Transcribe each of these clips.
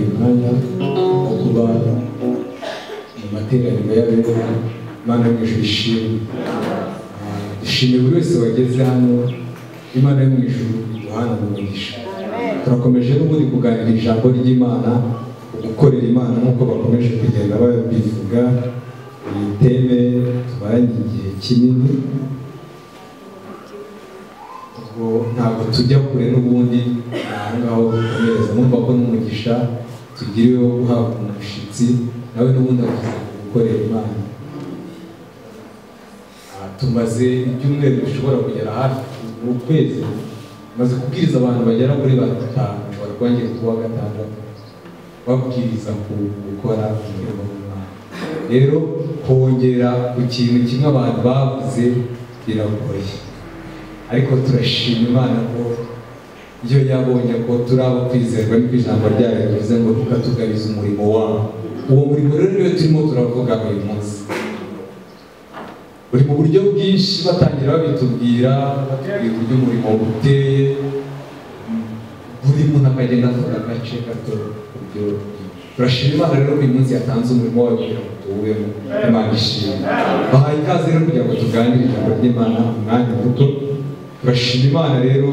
umwanya wo kuba mu materaniro y'abera imana yo mu ijuru ishimwe Ah, dushimiye buri wese wageze hano imana yo mu ijuru guhana umugisha turakomeje n'ubundi kuganira ijambo ry'imana gukorera imana nk'uko bakomeje kugenda babivuga iyi teme tubaye igihe kinini ubwo ntabwo tujya kure n'ubundi ni aho ngaho dukomereza numva ko n'umugisha tugiriwe wo guhabwa umushyitsi nawe n'ubundi avuze gukorera imana Aha, tumaze ibyumweru bishobora kugera hafi mu kwezi maze kubwiriza abantu bagera muri batanu barwangiye kuwa gatandatu babwiriza ku gukora umurimo w'imana rero kongera ku kintu kimwe abantu bavuze biragoye ariko turashima imana ko iyo yabonye ko turi abo kwizerwa n'uko ijambo ryayo rivuze ngo tukatugabiza umurimo wawo uwo murimo rero niyo turimo turavuga buri munsi buri mu buryo bwinshi batangira babitubwira batubwira uburyo umurimo uteye buri muntu akagenda avuga agace gato ku buryo turashima imana rero buri munsi yatanze umurimo wayo kugira ngo tuwubemo imana ishimwe bahaye ikaze rero kugira ngo tuganire ijambo ry'imana umwanya muto turashima imana rero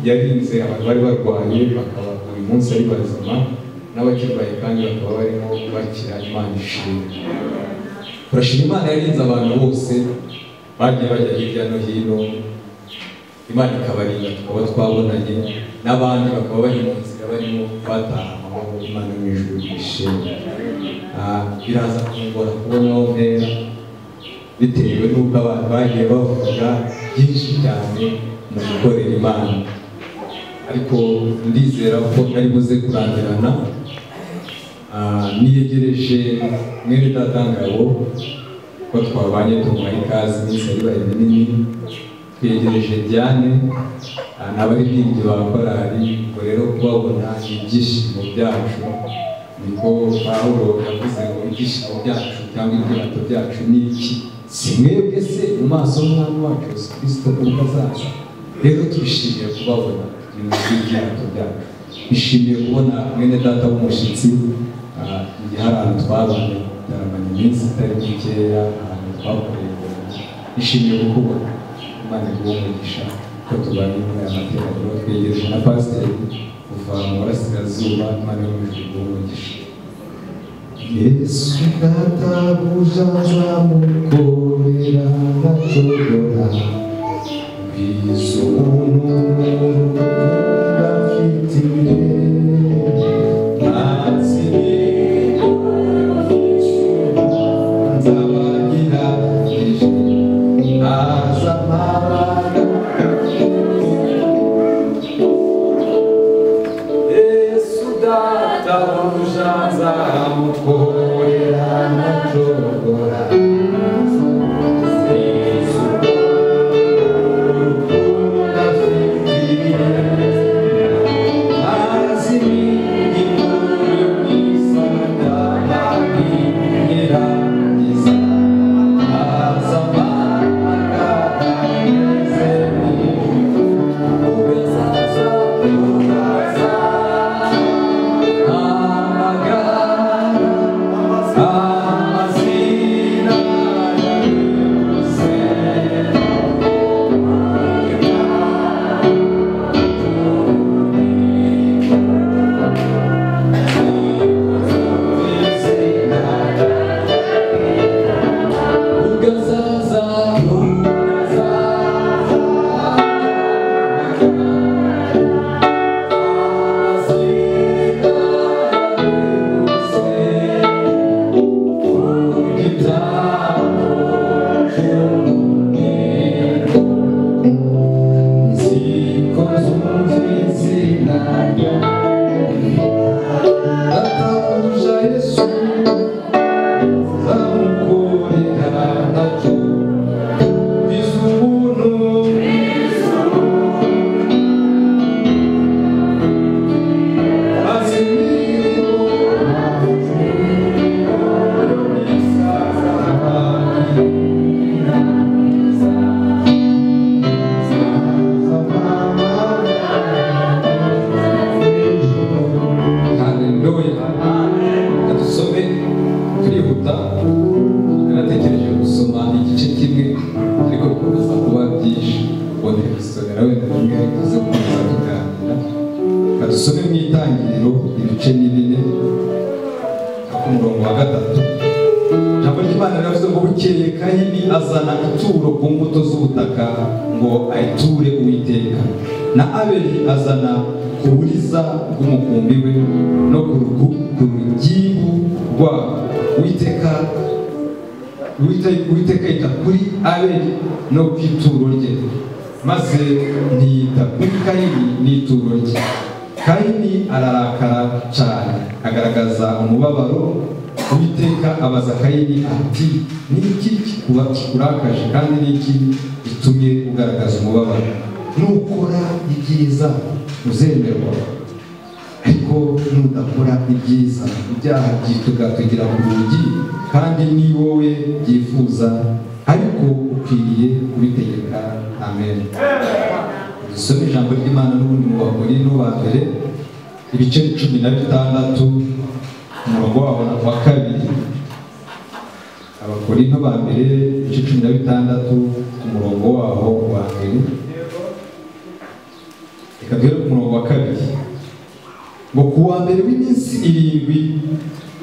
yarinze abantu bari barwaye bakaba buri munsi ari bazima n'abakirwaye kandi bakaba barimo bakira imana ishimwe turashima imana yarinze abantu bose bagiye bajya hirya no hino imana ikabarinda tukaba twabonanye n'abandi bakaba bari mu nzira barimo bataha amahoro imana mu ijuru ishimwe Ah, biraza kungora kubona aho mpera bitewe n'uko abantu bagiye bavuga byinshi cyane mu gukorera imana ariko ndizera ko nari buze kurangirana Ah, niyegereje mwene data ngabo ko twabanye tumuha ikaze iminsi yabaye minini twegereje Diane ah, n'abaririmbyi ba korali ubwo rero kubabona ni ibyishimo byacu niko Pawulo yavuze ngo ibyishimo byacu cyangwa ibyato byacu ni iki si mwebwe se mu maso y'umwami wacu Yesu Kristo ubwo azaza rero twishimiye kubabona ni mu byato byacu bishimiye kubona mwene data w'umushyitsi ah, igihe hari ahantu twabanye bitaramanya iminsi itari mikeya ahantu twakoreye ibintu. bishimiye kukubona imana iguhumugisha ko tubanye muri aya materaniro twegerejwe na pasiteri kuva mu burasirazuba imana yo mu ijuru iguhumugisha yesu databuja nzamukorera ndacogora biza umuntu udafite imbere Amazina n'inini ak'umurongo wa gatatu ijambo ry'imana riravuze ngo bukeye kayini azana ituro ku mbuto z'ubutaka ngo ayiture uwiteka na abeli azana ku buriza bw'umukumbi we no ku rugu- ku rugibu rwabo uwiteka Uwite- uwiteka yita kuri abeli no ku ituro rye maze ntiyita kuri kayini n'ituro rye kayini ararakara cyane agaragaza umubabaro uwiteka abaza kayini ati ni iki kikuba kikurakaje kandi ni iki gitumye ugaragaza umubabaro nukora ibyiza uzemerwa ariko nudakora ibyiza ibyaha byitugatugira ku rugi kandi ni wowe byifuza ariko ukwiriye kubitegeka amen dusome ijambo ry'imana n'ubundi mu bagore n'uwa mbere ibice cumi na bitandatu umurongo wabo wa kabiri abakorinto ba mbere ibice cumi na bitandatu ku murongo wabo wa mbere reka duhere ku murongo wa kabiri ngo ku wa mbere w'iminsi irindwi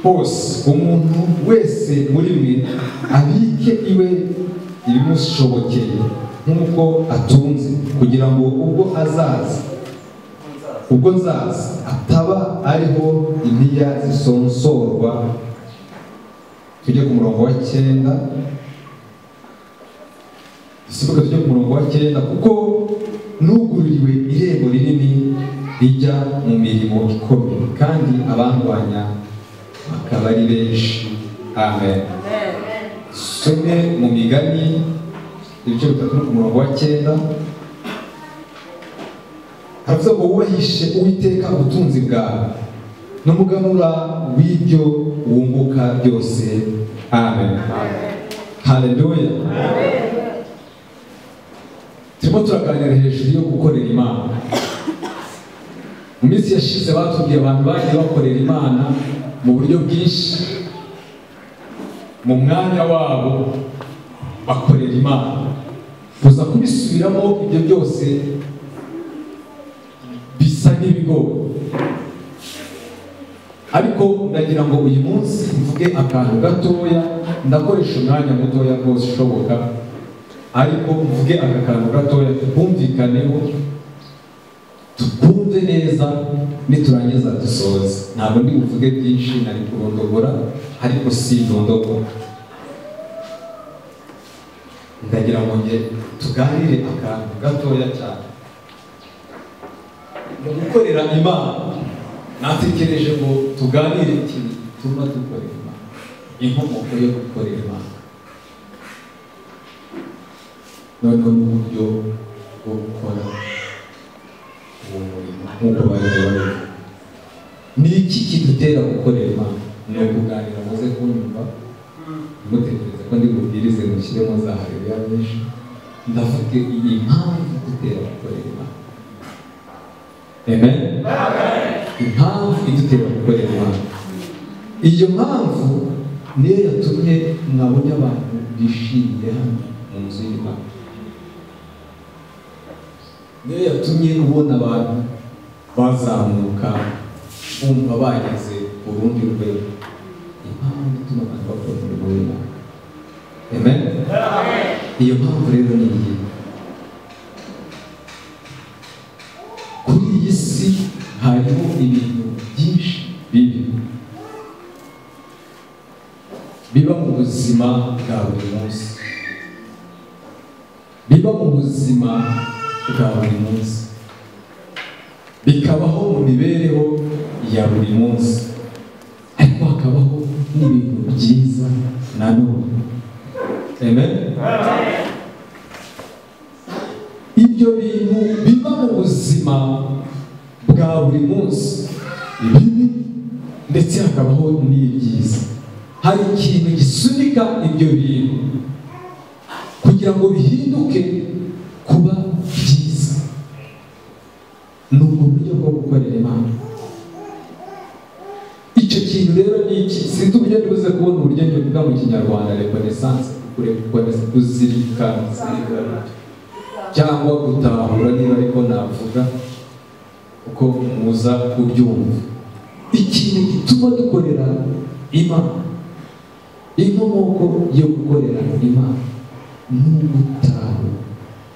hose umuntu wese muri mwe abike iwe ibimushobokeye nk'uko atunze kugira ngo ubwo azaza ubwo nzaza ataba ariho impiya zisonsorwa tujye ku murongo wa cyenda dusimbuke tujye ku murongo wa cyenda kuko nugururiwe irembo rinini rijya mu mirimo ikomeye kandi abandwanya bakaba ari benshi amen some mu migani ibice bitatu no ku murongo wa cyenda haravuze ngo wubahishe uwiteka ubutunzi bwawe n'umuganura w'ibyo wunguka byose amen haleluya turimo turaganira hejuru yo gukorera imana mu minsi yashize batubwiye abantu bagiye bakorera imana mu buryo bwinshi mu mwanya wabo bakorera imana gusa kubisubiramo ibyo byose bisa n'ibigori ariko ndagira ngo uyu munsi mvuge akantu gatoya ndakoresha umwanya mutoya rwose ushoboka ariko mvuge aka kantu gatoya twumvikaneho tukumve neza niturangiza dusoze ntabwo ndi buvuge byinshi nari kurondogora ariko si indondogora ndagira ngo nge tuganire akantu gatoya cyane mu gukorera imana natekereje ngo tuganire ikintu tuma dukorera imana inkomoko yo gukorera imana noneho n'uburyo bwo gukora uwo murimo nk'uko bari babivuga ni iki kidutera gukorera imana ni ukuganira muze kunyumva mutekereza ko ndi bubwirize mushyiremo za hareruya nyinshi ndavuga iyi mpamvu idutera gukorera imana amen impamvu idutera gukorera imana iyo mpamvu niyo yatumye mwabonye abantu bishimiye hano mu nzu y'imana niyo yatumye ubona abantu bazamuka bumva bageze ku rundi rwego impamvu ituma abantu bakora umurimo w'imana amen iyo mpamvu rero ni iyi kuri iyi si hariho ibintu byinshi bibi biba mu buzima bwa buri munsi biba mu buzima bwa buri munsi bikabaho mu mibereho ya buri munsi ariko hakabaho n'ibintu byiza na none amen ibyo bintu biba mu buzima bwa buri munsi bibi ndetse hakabaho n'ibyiza hari ikintu gisunika ibyo bintu kugira ngo bihinduke kuba byiza ni ubwo buryo bwo gukorera imana icyo kintu rero ni iki sinzi uburyo ntibuze kubona uburyo ntibuvuga mu kinyarwanda rekonesanse kurekonesanse kuzirikana cyangwa gutahura niba ariko navuga kuko muza kubyumva ikintu gituma dukorera imana inkomoko yo gukorera imana ni ugutahura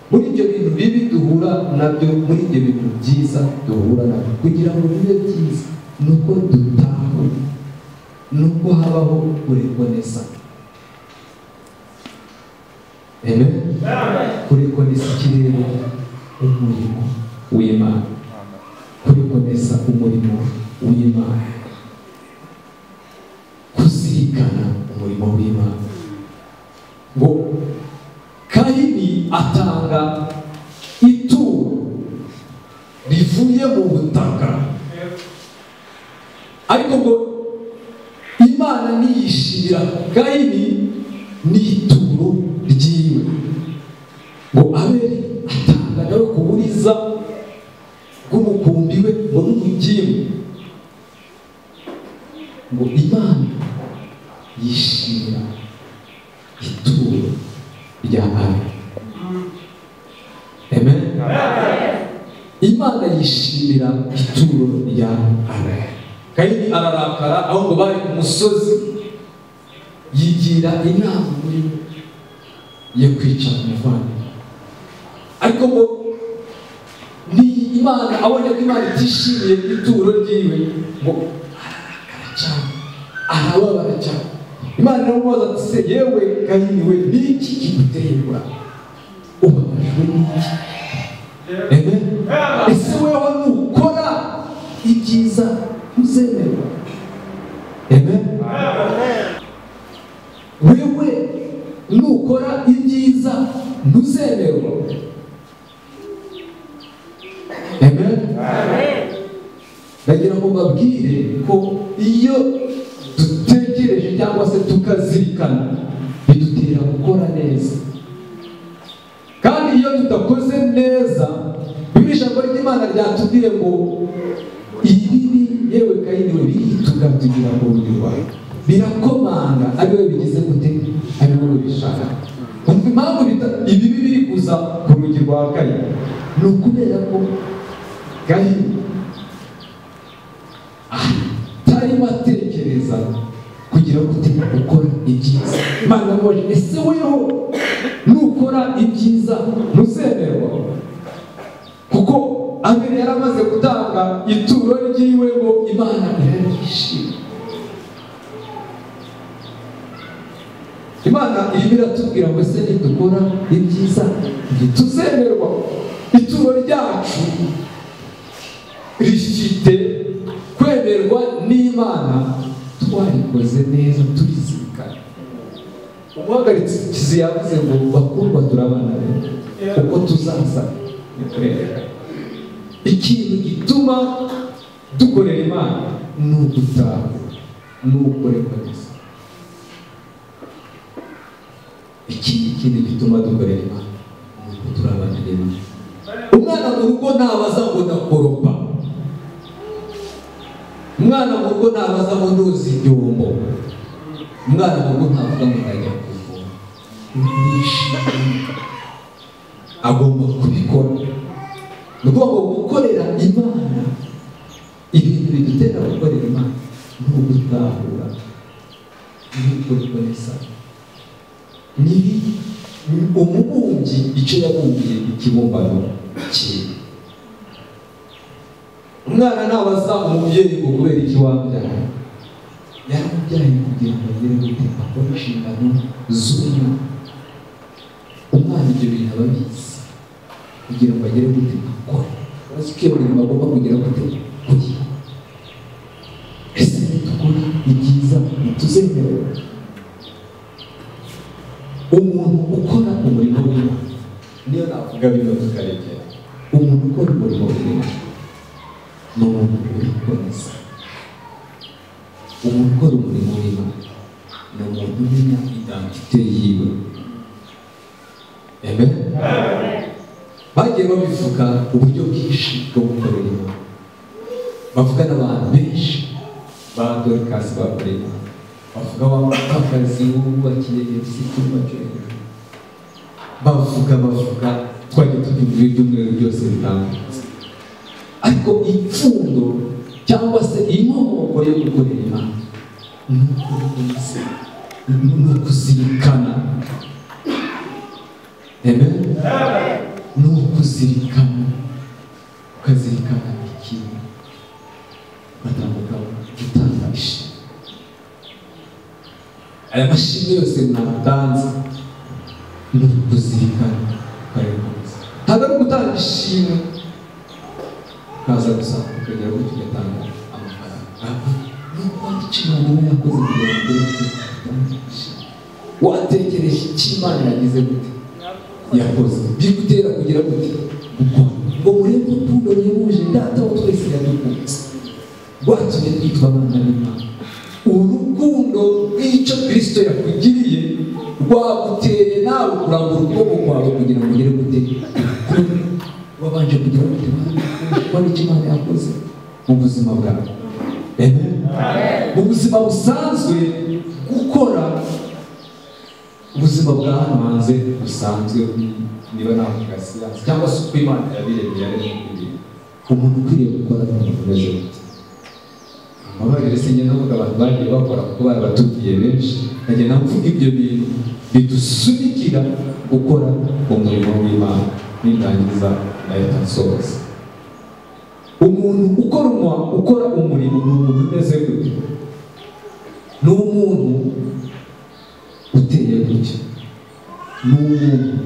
muri ibyo bintu bibi duhura nabyo muri ibyo bintu byiza duhura nabyo kugira ngo bibe byiza ni uko dutahura ni uko habaho kurerwa neza Amen. kurerwa neza ikirere umurimo w'imana kubikomeza umurimo w'imana kuzirikana umurimo w'imana ngo kahini atanga ituro rivuye mu butaka ariko ngo imana niyishira kahini ni ituro ryiwe ngo abeli atanga nawe ku buriza bw'umukumbi we ngo n'umugimu ngo imana yishimira ituro rya abeli amen imana yishimira ituro rya abeli kayini ararakara ahubwo bari ku musozi yigira inama muri we yo kwica umuvandimwe ariko ngo ni imana abonye ko imana itishimiye ituro ryiwe ngo ararakara cyane arababara cyane imana iramubaza ati se yewe kayini we ni iki kiguterwa ubabajwe n'iki Amen. ese wewe nukora ibyiza uzemerwa Amen. wewe nukora ibyiza ntuzemerwa Amen. ndagira ngo babwire ko iyo dutekereje cyangwa se tukazirikana bidutera gukora neza kandi iyo tudakoze neza bimwe ijambo ry'imana ryatubwiye ngo ibibi yewe kayini we birituga tugira ngo rurwa birakomanga ari wowe bigize gute ari wowe bishaka umva impamvu bita- ibibi biri kuza ku rugi rwa kayini ni ukubera ko kayini atarimo atekereza kugira ngo ute ukora ibyiza imana ngoje ese weho nukora ibyiza ntuzemerwa kuko abiri yari amaze gutanga ituro ryiwe ngo imana irarishima imana irimo iratubwira ngo ese nidukora ibyiza ntituzemerwa ituro ryacu rifite kwemerwa n'imana twarikoze neza turizirikana umuhagaritse ikizi yavuze ngo bakundwa turabana uko tuzaza nikurerekana ikintu gituma dukorera imana ni ugutaha ni ukorerwa neza ikindi kintu gituma dukorera imana ni uko turabana neza umwana mu rugo ntabaza ngo ndakoropa umwana mu rugo ntabaza ngo ndoza ibyombo umwana mu rugo ntavuga ngo ndajya kuvoma nishimye agomba kubikora ni ukuvuga ngo gukorera imana ibintu bidutera gukorera imana ni ugutahura ni ukurikoresana ni umubumbyi icyo yabumbiye ikibumbano cyiwe umwana nabaza umubyeyi ngo kubera iki wabyaye yaramubyaye kugira ngo agere gute akore inshingano z'umwana umwana ibyo bintu aba abizi kugira ngo agere gute akore azi ko iyo mirimo agomba kugira gute kugira ese nitukora ibyiza ntituzemerera umuntu ukora umurimo w'imana niyo navuga bino tukarekera umuntu ukora umurimo w'imana ni umuntu wikomeza umuntu ukora umurimo w'imana ni umuntu umenya identite yiwe amen bagiye babivuga uburyo bwinshi bwo gukorera imana bavuga n'abantu benshi ba dorikasi bakorera imana bavuga wa mupfakazi wubakiye yesu icyumba cyo hejuru bavuga bavuga twajya tugira ibiryo by'umweru byose bitandukanye ariko ipfundo cyangwa se inkomoko yo gukorera imana ni ukuri ni ukuzirikana amen ni ukuzirikana ukazirikana ikintu ugatambuka gutanga ishimwe aya mashini yose mwatanze ni ukuzirikana ukayakomeza ntabwo ari ugutanga ishimwe ukaza gusa ukagera gutyo ugatanga amafaranga ahubwo ni ukubona icyo imana iba yakoze kugira ngo ugere ku ishimwe watekereje icyo imana yagize gute yakoze bigutera kugira gute gukora ngo murebe urukundo ruhebuje data wa twese yadukunze rwatumye twitwa abana b'imana urukundo rw'icyo kirisito yakugiriye rwaguteye nawe kurambura ukuboko kwawe kugira ngo ugere gute kuri wabanje kugira gute kubona icyo imana yakoze mu buzima bwawe Amen. mu buzima busanzwe gukora ubuzima bwa hano hanze busanzwe niba nta siyansi cyangwa se uko imana yabiremye yaremye kubiri umuntu ukwiriye gukora ibintu bimeze gutya amabariro se ngenda mvuga abantu bagiye bakora kuko bari batubwiye benshi nkagenda mvuga ibyo bintu bidusunikira gukora umurimo w'imana nindangiza nahita nsoza umuntu ukora umwa- ukora umurimo ni umuntu umeze gutya ni umuntu uteye gutya ni umuntu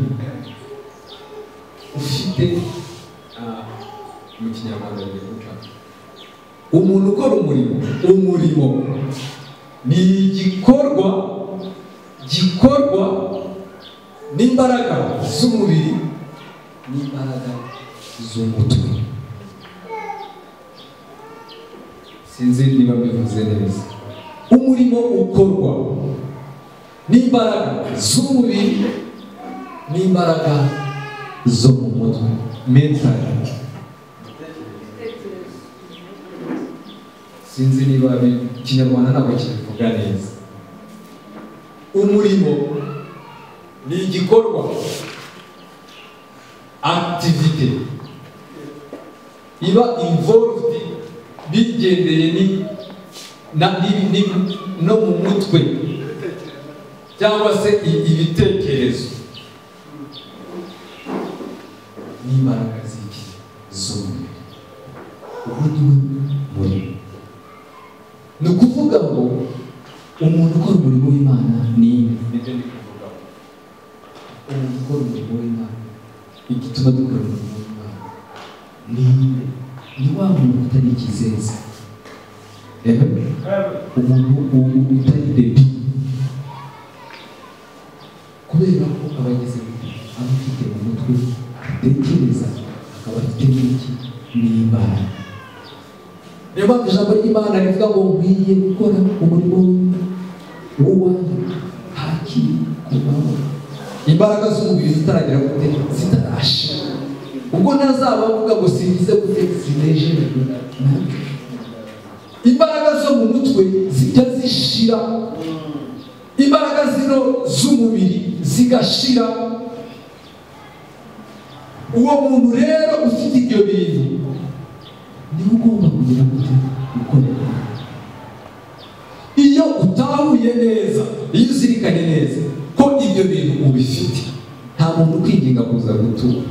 ufite ah, mu kinyarwanda bigiye gucamo umuntu ukora umurimo umurimo ni igikorwa gikorwa n'imbaraga z'umubiri n'imbaraga z'umutwe sinzi niba mbivuze neza umurimo ukorwa n'imbaraga z'umubiri n'imbaraga zo mu mutwe mentali sinzi niba bi- ikinyarwanda ntabwo kibivuga neza umurimo ni igikorwa akitivite iba involved bigendeye ni na ni- ni- no mu mutwe cyangwa se i- ibitekerezo n'imbaraga z'iki z'umubiri ubu niwe murimo ni ukuvuga ngo umuntu ukora umurimo w'imana ni nibyo ndi kuvuga umuntu ukora umurimo w'imana igituma dukora umurimo w'imana ni ni wa muntu utari ikizeza Ehe. umuntu u- u- utari bebi kubera ko aba ageze gute aba afite mu mutwe atekereza akaba afite n'iki n'imbaraga niyo mpamvu ijambo ry'imana rivuga ngo nkwiye gukora umurimo w'uwanjye hakiri kubaho imbaraga z'umubiri zitaragera gute zitarasha ubwo ntazaba avuga ngo singize gute zinejejwe nanjye imbaraga zo mu mutwe zijya zishira imbaraga zino z'umubiri zigashira uwo muntu rero ufite ibyo bintu niba ugomba kugira gute gukorera iyo utahuye neza iyo uzirikanye neza ko ibyo bintu ubifite nta muntu ukwigenga kuza gutura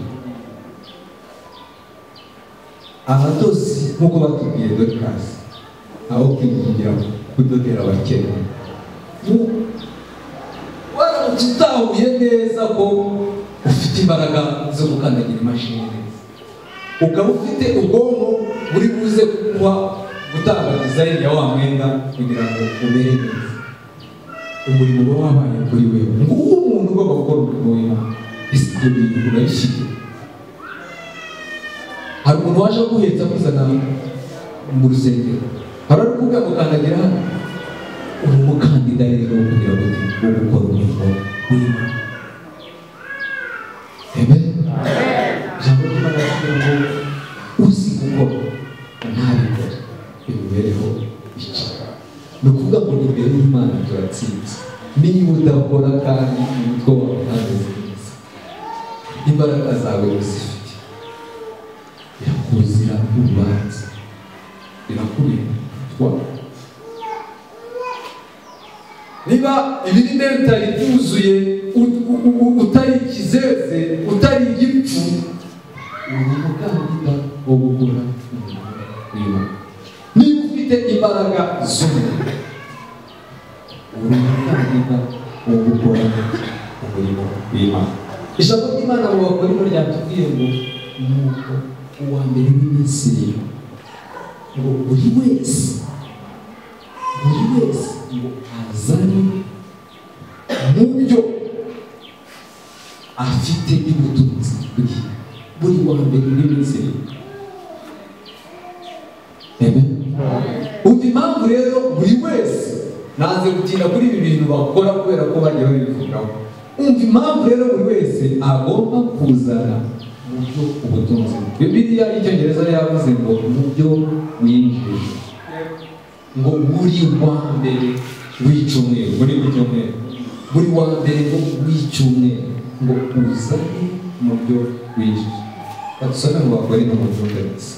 abadozi nk'uko batubwiye dorikasi aho kwigira kudodera abakene Mu- waramutse utahuye neza ko ufite imbaraga zo gukandagira imashini neza ukaba ufite ubwonko buri buze kuba gutanga dizayini ya wa mwenda kugira ngo umere neza umurimo uba wabaye kuri wewe nguwo umuntu ugomba gukora umurimo w'imana ese ibyo bintu urabifite hari umuntu waje kuhetsa kuzana mu rusengero hari uri kuvuga ngo kandagira hano uri umukandida rero wo kugira ngo wo gukora umurimo w'imana amen ijambo ry'imana rivuga ngo uzi gukora ntabikore imibereho icyo ni ukuvuga ngo imbere y'imana turatsinze niba udakora kandi umutwe wawe ntameze neza imbaraga zawe uzifite irakuzira urubanza irakuzanira ikubiyemo twaba niba ibirinde bitari byuzuye u- u- u- utari ikizeze utari igipfu ubu mukandida wo gukora umurimo w'imana niba ufite imbaraga z'umurimo uri umukandida wo gukora umurimo w'imana ijambo ry'imana mu bakorimo ryatubwiye ngo nuko uwa mbere w'iminsi rero ngo buri wese buri wese ngo azane mu byo afite y'ubutunzi bwe buri wa mbere w'iminsi rero Amen. Umva impamvu rero buri wese nanze gutinda kuri ibi bintu bakora kubera ko bagiye babivugaho umva impamvu rero buri wese agomba kuzana mu byo ubutunzi bibiriya y'icyongereza yavuze ngo mu byo winjije ngo buri wa mbere w'icyumweru buri w'icyumweru buri wa mbere ngo w'icyumweru ngo uzane mu byo winjije badusome ngo bakore no mu byumvirizi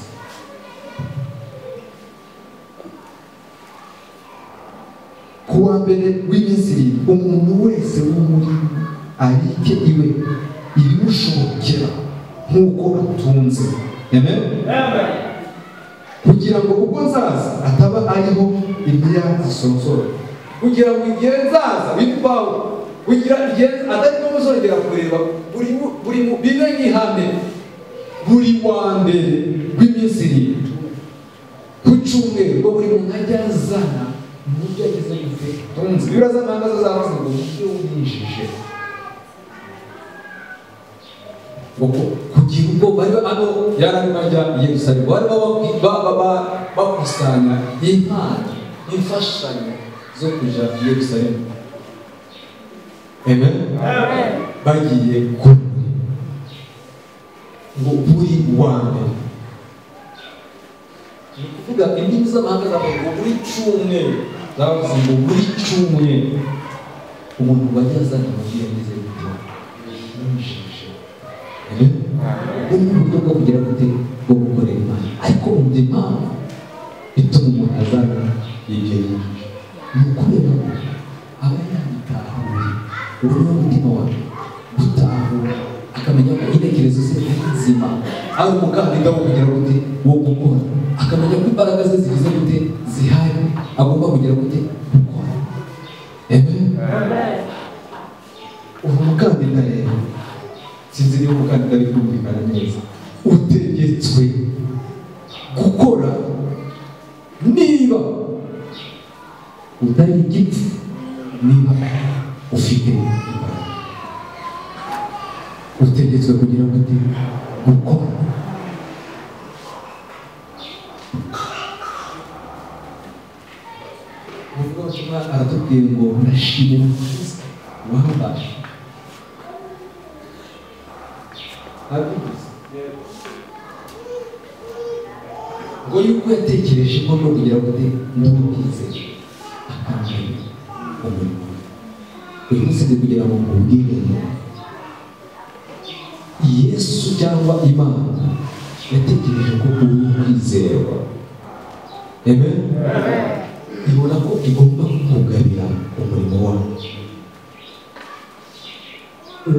ku wa mbere w'iminsi umuntu wese wo muri abike iwe ibimushokera nk'uko atunze amen kugira ngo ubwo nzaza ataba ariho imbiya zisonsora kugira ngo igihe nzaza bitwawe kugira igihe atarimo muzongera kureba buri mu- buri mu- bibe nk'ihame buri wa mbere w'iminsi irindwi ku cyumweru ngo buri muntu ajye azana mu byo ageze yumve tunzi bibura z'amahanga zo zavuze ngo mujye winjije kuko kugira ubwo bari ano yararimo ajya i yerusalemu bari bababwi- ba- ba- ba- bakusanya impano imfashanyo zo kuja i yerusalemu amen bagiye ku ngo buri wa mbere ni ukuvuga indimi z'amahanga zavuga ngo buri cyumweru zavuze ngo buri cyumweru umuntu wajya azana amabwiriza yagize gutyo yinjije ubu ni uburyo bwo kugera gute bwo gukorera imana ariko umva impamvu bituma umuntu azana ibyo yinjije ni ukubera ko aba yabitahuye ubu ni umutima wawe gutahura akamenya ko intekerezo ze ari nzima ari umukandida wo kugera gute wo gukora akamenya ko imbaraga ze zigize gute zihari agomba kugera gute gukora Amen. ubu umukandida rero sinzi niba umukandida ari kumvikana neza utegetswe gukora niba utari igiti niba ufite imbaraga utegetswe kugira ngo uti gukora ubwo butumwa aratubwiye ngo nashimira kristo wambasha abivuze ngo yuko yatekereje ko no kugira ngo uti ndamubwize akamenya umurimo we. uyu munsi ndi kugira ngo mubwire yesu cyangwa imana yatekereje ko uri kwizerwa amen ibona ko igomba kugabira umurimo wawe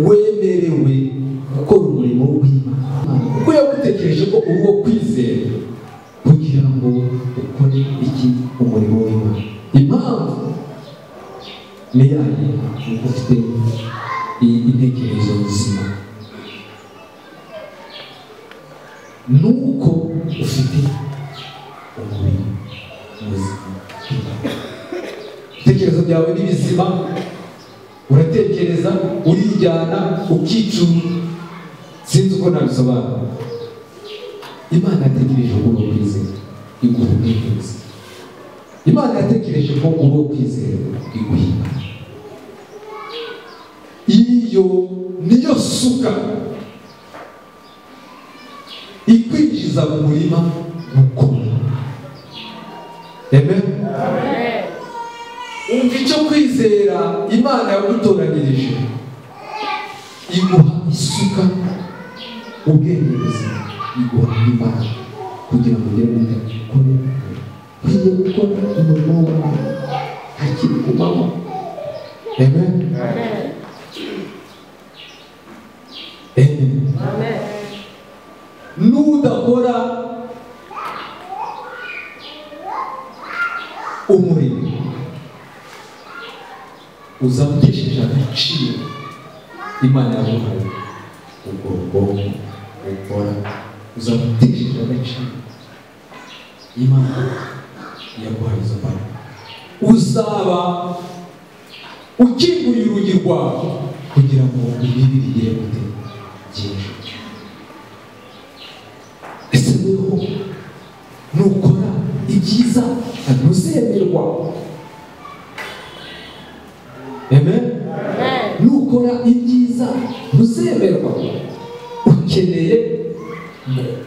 wemerewe gukora umurimo w'imana kuko yagutekereje ko uri uwo kwizera kugira ngo ukore iki umurimo w'imana impamvu ni yayo ni uko ufite i- intekerezo nzima ni uko ufite umubiri muzima ibitekerezo byawe ni bizima uratekereza urijyana ukicuma sinzi uko nabisobanura imana yatekereje ko uri kwizera iguha ubwigenge imana yatekereje ko uri kwizera iguha imbaraga iyo niyo suka ikwinjiza mu murima mukuru amen umva icyo kwizera imana yagutoranyirije iguha isuka ubwenge buzima iguha imbaraga kugira ngo ugere mu ntego ukore nkwiye gukora umurimo w'Imana hakiri ku manywa Amen. Amen. n'udakora umurimo uza gutesheje agaciro imana yamuhaye ubwo bwonko bukora uza gutesheje agaciro imana yaguhaye izo mbaraga uzaba ukinguye urugi rwawe kugira ngo ibibi bigere gute byinshi ese weho nukora ibyiza ntuzemerwa amen nukora ibyiza ntuzemerwa ukeneye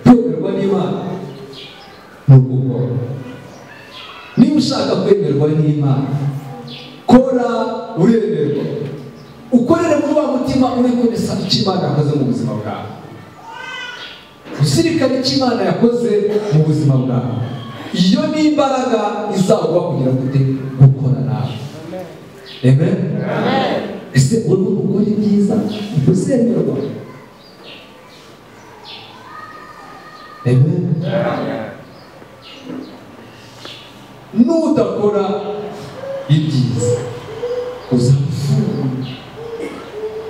kwemerwa n'imana ni ugukora niba ushaka kwemerwa n'imana kora uremerwa ukorere muri wa mutima uri kuresa icyo imana yakoze mu buzima bwawe kuzirikana icyo imana yakoze mu buzima bwawe iyo ni imbaraga izagwa kugira ngo ujye gukora nawe amen ese uri gukora ibyiza ntuzemerwa amen n'udakora ibyiza uzaba ufunguye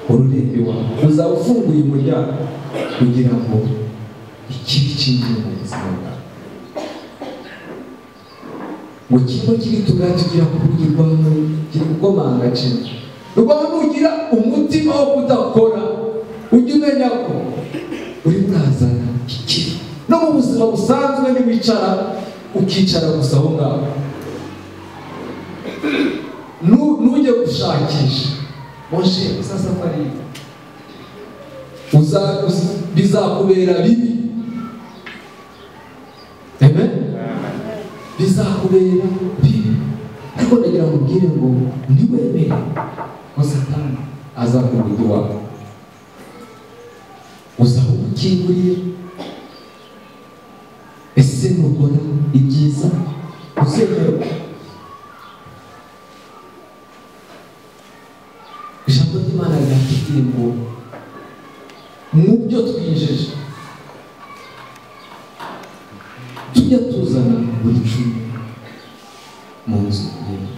ururembo iwawe uzaba ufunguye umuryango kugira ngo ikibi cyinjire mu buzima bwawe ngo kibe kiri tugati ugera ku rugi rwawe kiri gukomanga cyane rwawe nugira umutima wo kudakora ujye umenya ko uri kurazana ikibi no mu buzima busanzwe ntiwicara ukicara gusa aho ngaho Nu- nujye gushakisha moshe usasafari uza uz- bizakubera bibi amen bizakubera bibi ariko ndagira ngo ubwire ngo ntiwemere ko satani aza ku rugi wawe uzaba umukinguriye ese nukora ibyiza uzemerwa ijambo ry'imana ryatubwiye ngo mu byo twinjije tujya tuzana buri cumi mu nzu yewe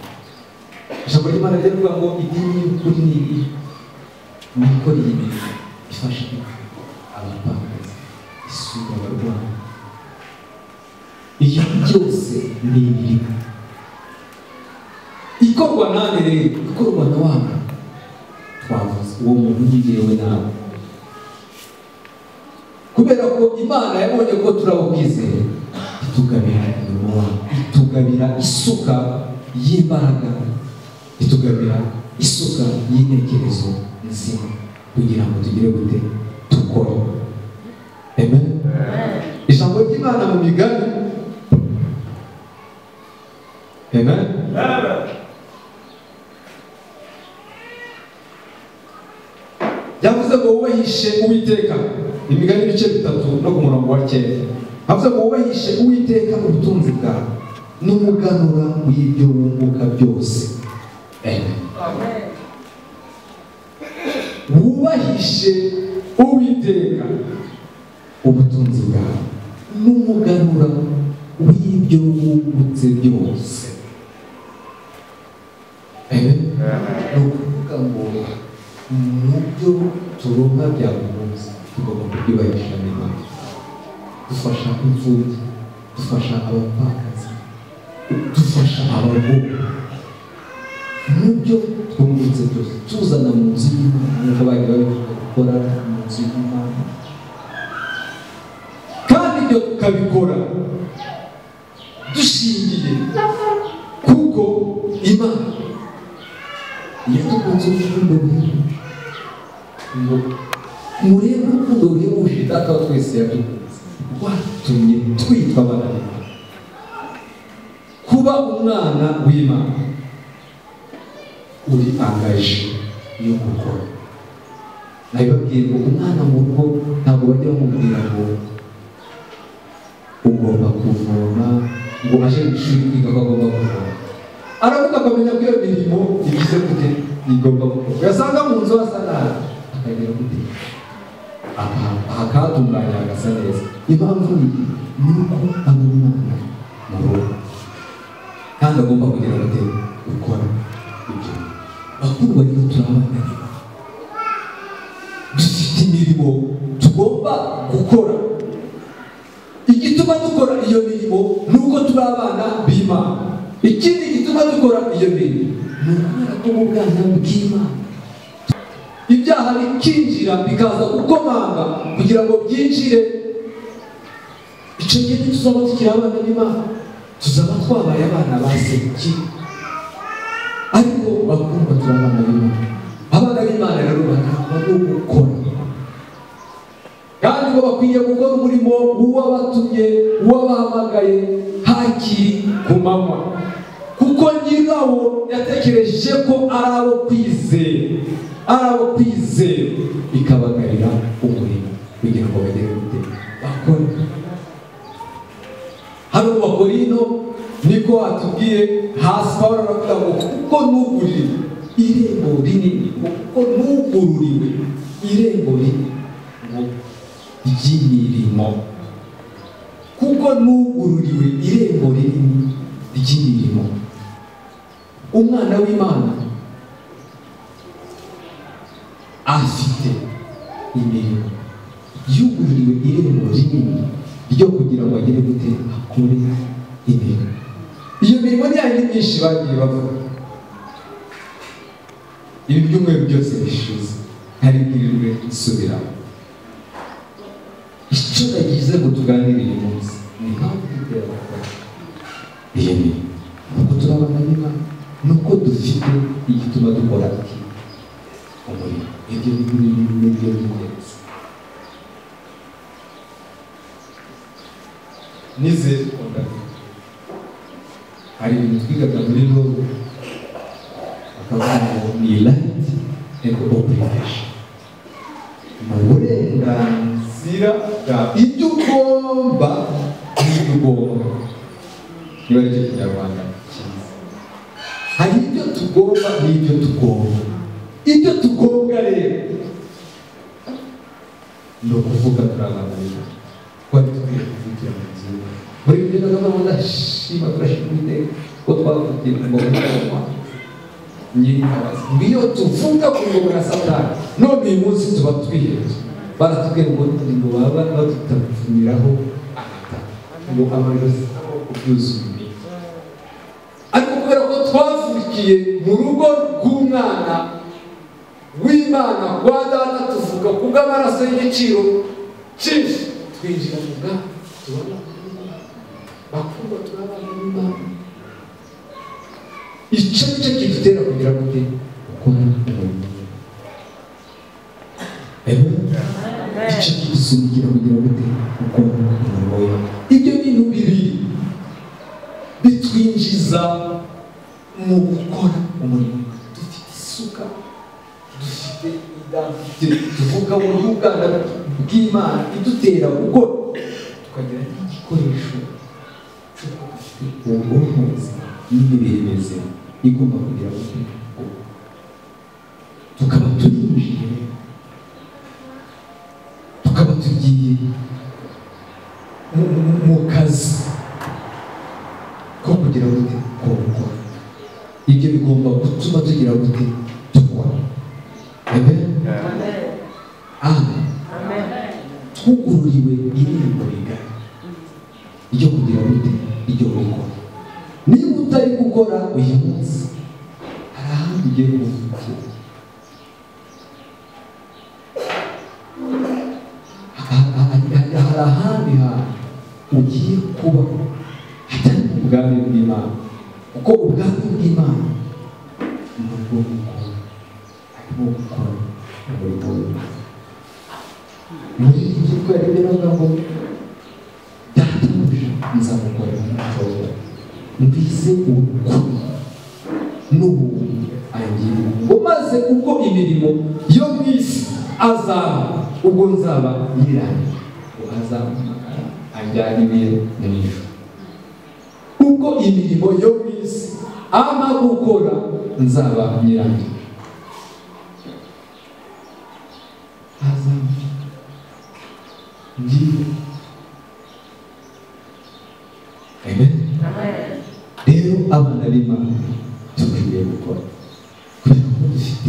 ijambo ry'imana riravuga ngo idini y'ukuri ni iri ni ikoreye imirimo ifasha abapfakazi isura abarwayi ibyo byose ni imirimo ikorwa nande rero ikorwa na wa muntu twavuze uwo muntu yigewe nawe kubera ko imana yabonye ko turaba kwizera itugabira umurimo wawe itugabira isuka y'imbaraga itugabira isuka y'intekerezo nzima kugira ngo tugire gute dukore amen ijambo ry'imana mu migani amen yavuze ngo wowe yishe uwiteka imigani ibice bitatu no ku murongo wa kera yavuze ngo wowe yishe uwiteka ubutunzi bwawe n'umuganura w'ibyo wunguka byose amen wubahishe uwiteka ubutunzi bwawe n'umuganura w'ibyo wungutse byose amen ni ukuvuga ngo mu byo turonka bya buri munsi tugomba kubyubahisha n'imana dufasha imfubyi dufasha abapfakazi dufasha abagore mu byo twungutse byose tuzana mu nzu y'imana nk'uko bari babivuga gukora mu nzu y'imana kandi ibyo tukabikora dushingiye kuko imana yatukunze urukundo rwinshi ngo murebe urukundo ruhebuje data wa twese yadukunze rwatumye twitwa abana b'imana kuba umwana w'imana uri angaje yo gukora nabibabwiye ngo umwana mu rugo ntabwo bajya bamubwira ngo ugomba kuvoma ngo aje mu ishuri kwiga ko agomba kuvoma aravuga akamenya ko iyo mirimo ibigize gute igomba gukorwa yasanga mu nzu hasa nabi akagira gute Aha- ahatunganya hagasa neza impamvu ni uko aba umwana mu rugo kandi agomba kugira ngo gukora ibyo bakuru barimo turabana dufite imirimo tugomba gukora igituma dukora iyo mirimo ni uko turi abana b'imana ikindi gituma dukora iyo mirimo ni ukubera ko mu bwana bw'imana ibyaha bikinjira bikaza gukomanga kugira ngo byinjire icyo gihe ntituzaba tukiri abana b'imana tuzaba twabaye abana ba sekibi ariko bakundwa turi abana b'imana abana b'imana rero bakaba gukora kandi ngo bakwiye gukora umurimo w'uwabatumye w'uwabahamagaye hakiri ku manywa kuko nyirawo yatekereje ko ari abo kwizera ari abo kwizera ikabagarira umurimo kugira ngo bagere gute bakore hano mu bakorino niko watubwiye hasi pawulo aravuga ngo kuko nugurire irembo rinini kuko nugururiwe irembo rinini ngo ry'imirimo kuko nugururiwe irembo rinini ry'imirimo umwana w'imana afite imirimo yugururiwe irembo rinini ryo kugira ngo agire gute akore imirimo iyo mirimo ni yayindi myinshi bagiye bavuga ibi byumweru byose bishize ntaribwirirwe nsubiramo icyo nagize ngo tuganire uyu munsi ni impamvu twitera gukora iyi mirimo nuko turabana n'imana nuko dufite igituma dukora iki umurimo ibyo ni ibyo by'ingenzi nizeye twakora hari ibintu twigaga muri robo bakavuga ngo ni rayiti endi oburigesheni ni uburenganzira bwa ibyo ugomba n'ibyo ugomba niba aricyo kinyarwanda cyiza hari ibyo tugomba n'ibyo tugomba ibyo tugomba rero ni ukuvuga turabanira twari dukwiye kuvugira mu nzu buri gihe kagame ndashima turashima uwiteka ko twavugiye mu ngoma nyir'imbabazi niyo tuvuga ku ngoma ya satani none uyu munsi tuba twihebye baratubwiye ngo ni ngo baba badutapfumiraho amata ngo amajosi amaboko byuzuye imiti ariko kubera ko twavukiye mu rugo rw'umwana w'imana kwa data tuvuga ku bw'amaraso y'igiciro cyinshi twinjira mu bwami tubona bakundwa turabana n'imana icyo ni cyo kidutera kugira gute gukora umurimo Amen. icyo kidusunigira kugira gute gukora umurimo we ibyo bintu bibiri bitwinjiza mu gukora umurimo dufite isuka dufite idafite tuvuga mu bw'ubwana bw'imana idutera gukora tukagira n'igikoresho cy'uko dufite ubwonko buzima n'imibiri mizima igomba kugira gute gukora tukaba turinjiye tukaba tugiye mu- mu- mu kazi ko kugira gute ko gukora ibyo bigomba gutuma tugira gute dukora amen amen twugururiwe irembo rigari ryo kugira gute iryo gukora niba utari gukora uyu munsi hari ahandi ugiye kuvukira Ha- ha- ha- hari ahandi hantu ugiye kuba hatari mu bwami bw'imana kuko ubwami bw'imana ni ubwo gukora harimo gukora umurimo w'imana muri iki gihugu hari ibyo bavuga ngo databuja nzamukorera umutoza mbize urukuri n'ubuntu angire ngo maze ubwo imirimo yo mu isi azaba ubwo nzaba yirangiye ngo azampamagara anjyane ibintu mu ijuru y'uko imirimo yo mu isi ama gukora nzaba nyirayo azaba ngiye amen rero abana b'imana dukwiriye gukora kugira ngo dufite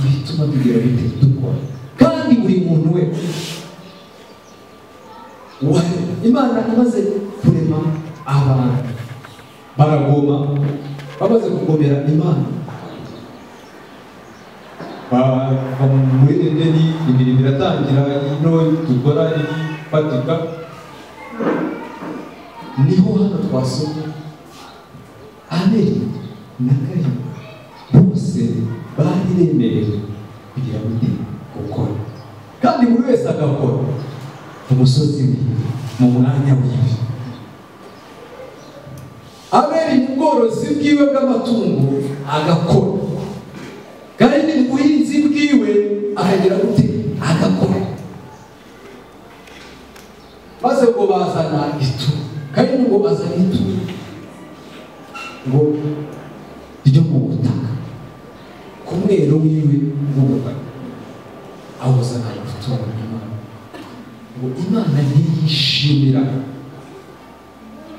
ibituma tugira bite dukora kandi buri muntu we wa- imana imaze kurema abantu baragoma bamaze kugomera imana Ba- ba- muri edeni imirimo iratangira ino dukora ifatika niho hano twasoma abeli na kayini bose bari bemerewe kugira ngo ndi gukora kandi buri wese agakora ku musozi we mu mwanya wiwe abeli mu bworozi bwiwe bw'amatungo agakora kandi mu buhinzi bwiwe akagira gute agakora maze ngo bazana itu kandi ngo bazana itu ngo ryo mu butaka ku mwero wiwe w'ubutaka awuzana gutora imana ngo imana ntiyishimira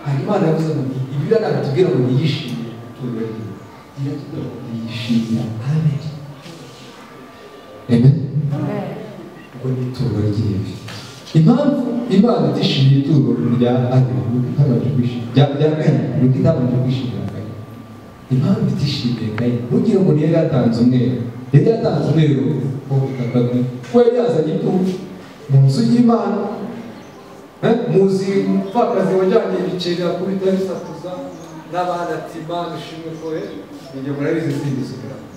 hari imana yavuze ngo ibyo natubwira ngo ntiyishimire gutora imana iratubwira ngo ntiyishimira amen amen ubwo ni ituro ry'ivi impamvu imana itishimiye ituro rya abiri nuko itabanje kwishimira rya rya kane nuko itabanje kwishimira kane impamvu itishimiye kane ntugira ngo niyo yatanze umweru yari yatanze umweru wo butaka bwe kuko yari yazanye ituro mu nzu y'imana Eh, muzi umupfakazi wajyanye ibiceri akubita bisakuza n'abana ati imana ishimwe ko eh, njye murabizi sindisubiramo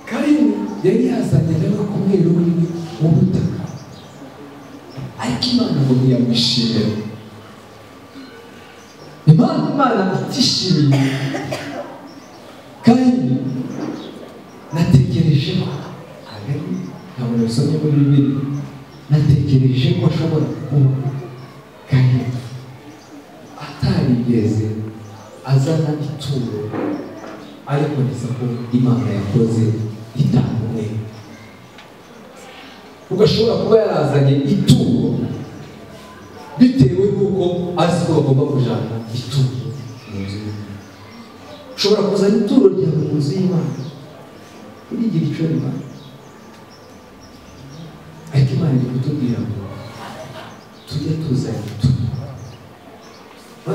Karimu yari yazanye rero ku mweru munini w'ubutaka ariko imana ngo ntiyamwishimira impamvu imana itishimiye kandi natekereje ko hagati ntabwo nasomye muri bibiri natekereje ko ashobora kuba kandi atarigeze azana ituro ariko neza ko imana yakoze itamwe ugashobora kuba yarazanye ituro bitewe n'uko azi ko bagomba kujyana ituro mu nzu y'Imana. ushobora kuzana ituro ryawe mu nzu y'imana urigire icyo rimana ariko imana iri kutubwira ngo tujye tuzana ituro Ha?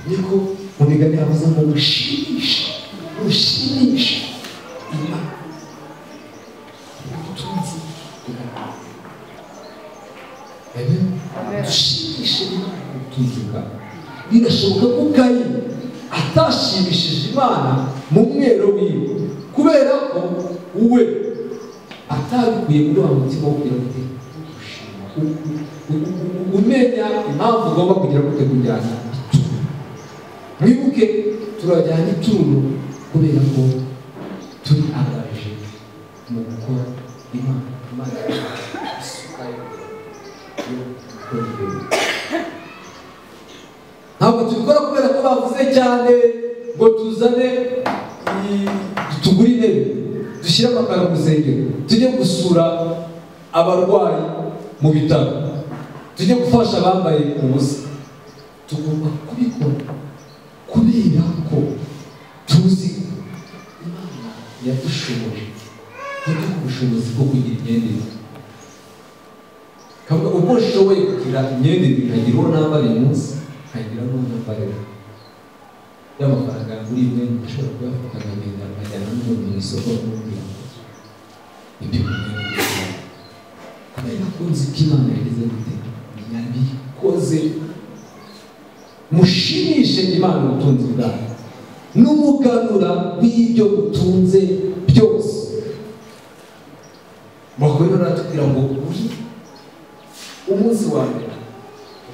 niko mu migani yavuze ngo mushimishe mushimishe imana ubutunzi bwawe Amen. dushimishe imana ubutunzi bwawe birashoboka ko kayi atashimishije imana mu mwero wiwe kubera ko we atabikuye muri wa mutima wo kugira ngo umenya impamvu ugomba kugira gute kujyana ituro mwibuke turajyana ituro kubera ko turi abaje mu gukora imana imana isuka yo gukora ibintu ntabwo tubikora kubera ko bavuze cyane ngo tuzane i- tugure intebe dushyire amakaro mu rusengero tujye gusura abarwayi mu bitaro tujye gufasha abambaye ubusa tugomba kubikora kubera ko tuzi ko imana yadushoboje kuduha ubushobozi bwo kugira imyendere kavuga uko nshoboye kugira imyenda ibiri nkagira uwo nambara uyu munsi nkagira n'uwo nambara ejo y'amafaranga muri imwe nshobora kuyafata nkagenda nkajyana n'umuntu mu isoko nkamubwira ngo ibyo mwenda kubera ko nzi ko imana yagize gute yabikoze mushimishe imana ubutunzi bwayo n'umuganura w'ibyo mutunze byose bakubera baratubwira ngo uri umunsi wa mbere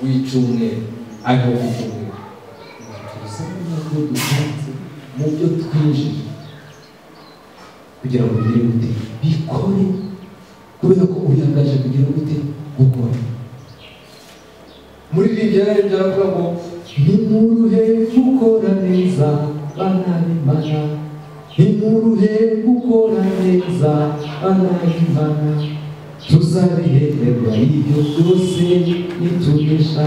w'icyumweru ariho ku cyumweru tuza ntabwo dusanze mu byo twinjije kugira ngo bigire gute bikore kubera ko uyangaje kugira gute gukora muri ibi byaravuga ngo nimuruhe gukora neza banabimana nimuruhe gukora neza banabimana tuzabihererwa ibyo byose nitunesha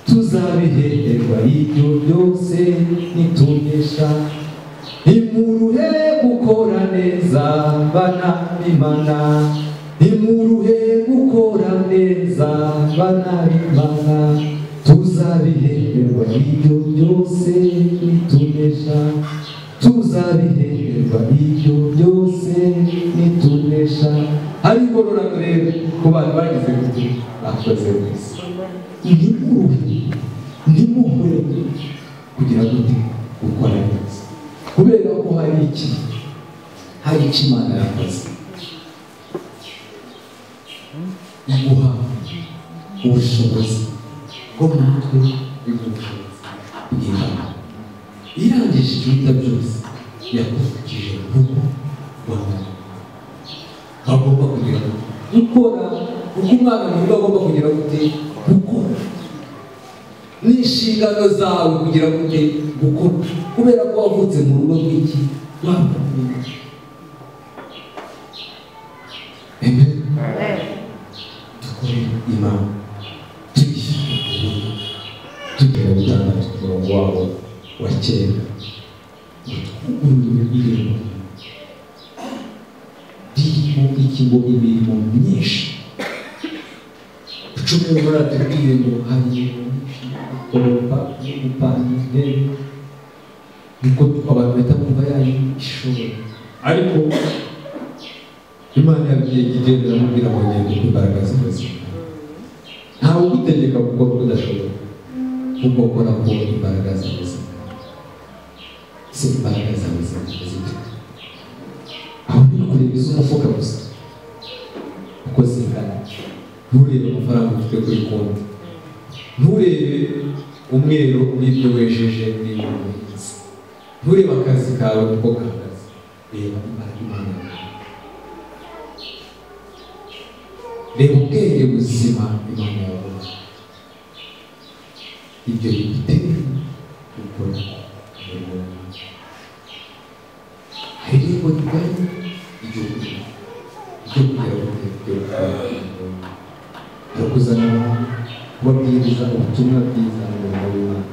tuzabihererwa ibyo byose nitunesha nimuruhe gukora neza bana b'imana nimuruhe gukora neza bana b'imana tuzabihererwa ibyo byose nitunesha tuzabihererwa ibyo byose nitunesha hari igororano rero ku bantu bagize gute bakoze wese ntimuruhe ntimuhwe kugira ngo uti gukora neza kubera ko hari iki hari icyo imana yakoze iguha ubushobozi bwo natwe iguha ubushobozi bw'imana irangije ibyumba byose yakuvugije urugo rwawe agomba kugira ngo gukora uko umwana mu rugo agomba kugira gute gukora n'inshingano zawe kugira ngo ujye gukora kubera ko wavutse mu rugo rw'iki rw'abana Amen. dukore imana tuyishyure tugira gutandatu ku murongo wabo wa kera ururimi rw'irembo ririmo ikigo imirimo myinshi icumi muri atubwiye ngo hari imirimo myinshi yo gukoropa yo gupanga intebe niko abantu bahita kumva yayo ishobora ariko imana yabwiye igendera amubwira ngo ngende ku mbaraga z'ibazi ntawe ugutegeka gukora uko udashobora kuko ukora ku imbaraga z'ubuzima se imbaraga zawe zifite aho ni kureba iz'umufuka gusa uko zingana nturebe amafaranga ufite kuri konti nturebe umweru n'ibyo wejeje n'ibyo wahinze nturebe akazi kawe uko gahagaze reba imbaraga imana yawe reba ubwenge buzima imana yawe ibyo bigutera gukora umurimo wawe hari irembo rigari igihugu ryo kugira ngo ryo gukora umurimo wawe ryo kuzana abantu kubabwiriza ubutumwa bwiza mu murimo w'imana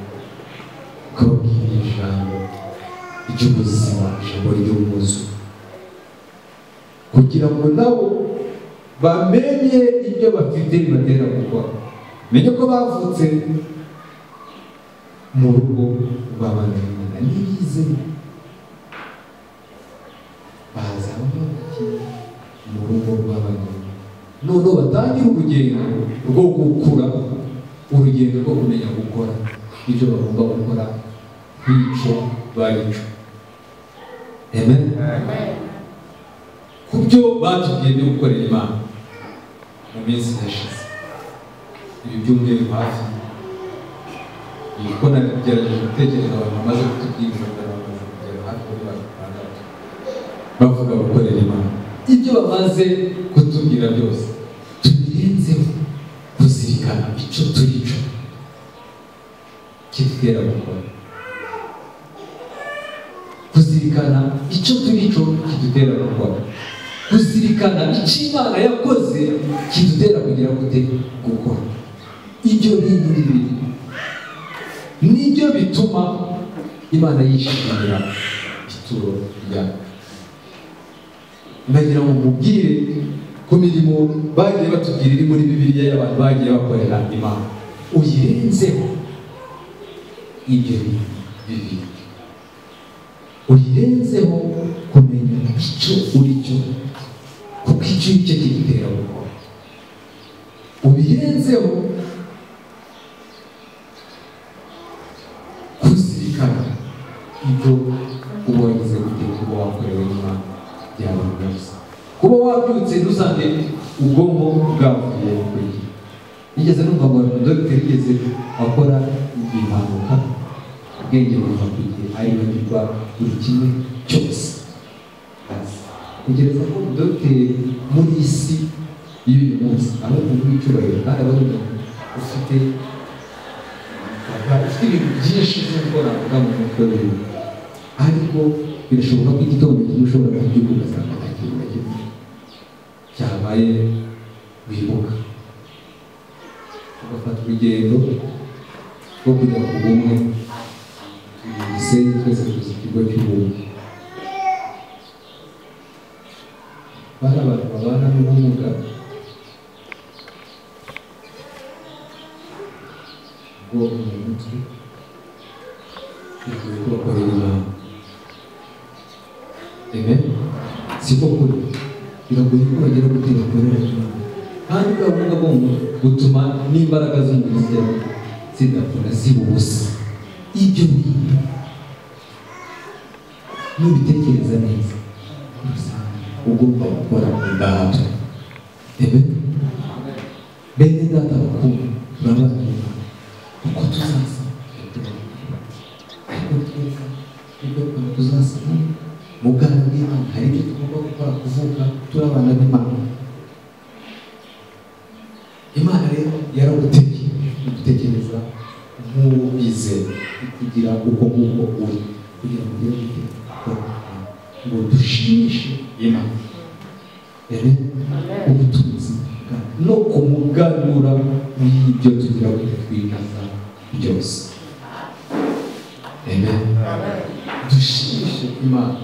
ukababwira ijambo ry'ubuzima ijambo ry'umwuzu kugira ngo nabo bamenye ibyo bafite bibatera gukora menye ko bavutse mu rugo babangamira n'ibize baza bavukiye mu rugo babangamira noneho batangire urugendo rwo gukura urugendo rwo kumenya gukora ibyo bagomba gukora bico babico amen ku byo batubwiye byo gukorera imana mu minsi yashize ibi byumweru hafi ni uko nagerageje gutekereza abantu bamaze kutubwira ngo bamaze kugera hafi muri batandatu bavuga gukorera imana ibyo bamaze kutubwira byose tubirenzeho kuzirikana icyo turi cyo kidutera gukora kuzirikana icyo turi cyo kidutera gukora kuzirikana icyo imana yakoze kidutera kugira gute gukora ibyo bintu bibiri nibyo bituma imana yishimira ituro ryacu ndagira ngo mubwire ku mirimo bagiye batubwira iri muri bibiliya y'abantu bagiye bakorera imana uyirenzeho ibyo bintu bibiri uyirenzeho kumenya icyo uri cyo kuko icyo uri cyo kigutera gukora ubirenzeho kuzirikana ibyo uba wagize gute kuba wakorewe n'imana byawe byose kuba wabyutse ntusange ubwonko bwavuye kuri yigeze numva ngo dogiteri yigeze akora impanuka ubwenge buva ku gihe aribagirwa buri kimwe cyose tegereza ko dogiteri muri iyi si y'uyu munsi ari umuntu w'icyubahiro kandi aba ari umuntu ufite ufite ibintu byinshi byo gukora mu mutwe wiwe ariko birashoboka ko igitondo kimwe ushobora kubyuka ugasanga nta kintu na kimwe cyabaye wibuka ugafata urugendo rwo kujya ku bumwe twese twese tuzi ikigo cy'ubumwe bari abantu babana n'ubumuga bwo mu mutwe bikwiye ko bakorera inama amen si ko kuri biragoye ko bagera ku gihe bakorera inama kandi ubwo bumuga bwo mu mutwe butuma n'imbaraga z'umubiri zawe zidakora ziba ubusa ibyo bintu nubitekereza neza usanga ugomba gukora imbaraga amen bene data bakuru turabana uko tuzaza ariko tweza nibwo twaba tuzasaga mu bwana bw'imana hari ibyo tugomba gukora kuvuka turi abana b'imana imana rero yaragutekeye gutekereza nk'uwo bizeye kugira uko nguko uri kugira ngo ugire gute gukora ngo dushimishe imana rero ubutunzi bwa- no kumuganura w'ibyo tugira ngo twikaza byose amen dushimishe imana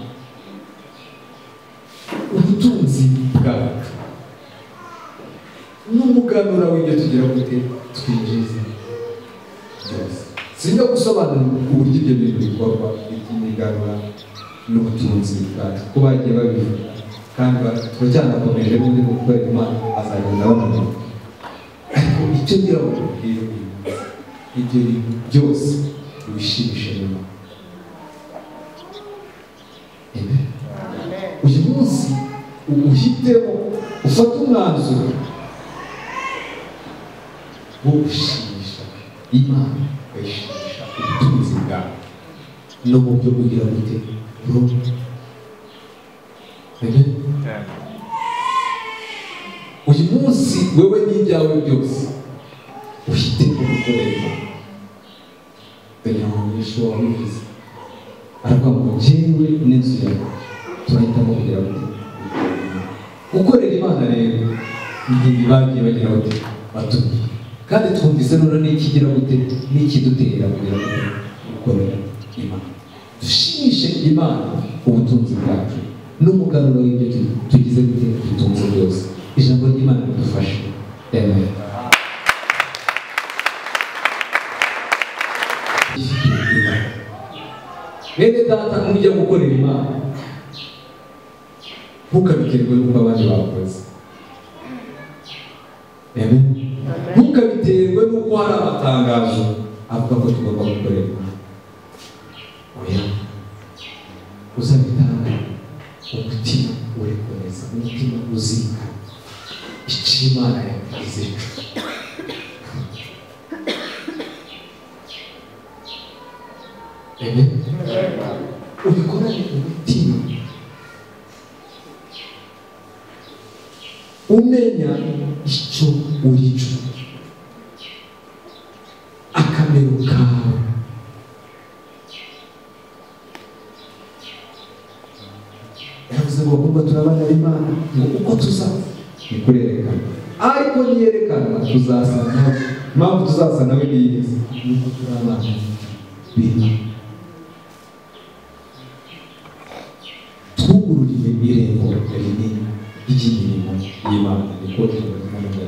ubutunzi bwacu n'umuganura w'ibyo tugira gute twinjiza byose sinjya gusobanura uburyo ibyo bintu bikorwa iby'imiganura n'ubutunzi bwacu ko bagiye babivuga kandi ba- turacyanakomeje n'undi mutwe imana azagenda abamenya ariko icyo ngira ngo tubwire uyu munsi, ibyo bintu byose ubishimishe nyuma Amen. uyu munsi uhitemo ufate umwanzuro wo gushimisha imana ukayishimisha ubutunzi bwawe no mu byo kugira ngo ute buro Amen. uyu munsi wewe n'ibyawe byose ufite gukorera kugira ngo wishe wawe ubizi aravuga ngo jyewe n'inzu yawe turahitamo kugira ngo gukorera imana rero igihe bagiye bagira bati batuye kandi twumvise none n'ikigira gute n'ikidutera kugira ngo gukorera imana dushimishe imana ubutunzi bwacu n'umuganuro w'ibyo tu- tugize gute dutunze byose ijambo ry'imana ridufashe amen bene data mujya gukorera imana ntukabiterwe n'uko abandi bakoze Amen. ntukabiterwe n'uko hari amatangazo avuga ko tugomba gukorera imana oya uzabitanga umutima urekomeza umutima uzirika icyo imana yakugize Amen. ubikorane umutima umenya icyo uri cyo akamero kawe yavuze ngo kumva turabana b'imana ngo uko tuzaba ni kurerekana ariko niyerekana tuzasa nawe impamvu tuzasa nawe ni iyi ni uko turi abana b'imana twugururiye irembo rinini ry'imirimo y'imana niko kibazo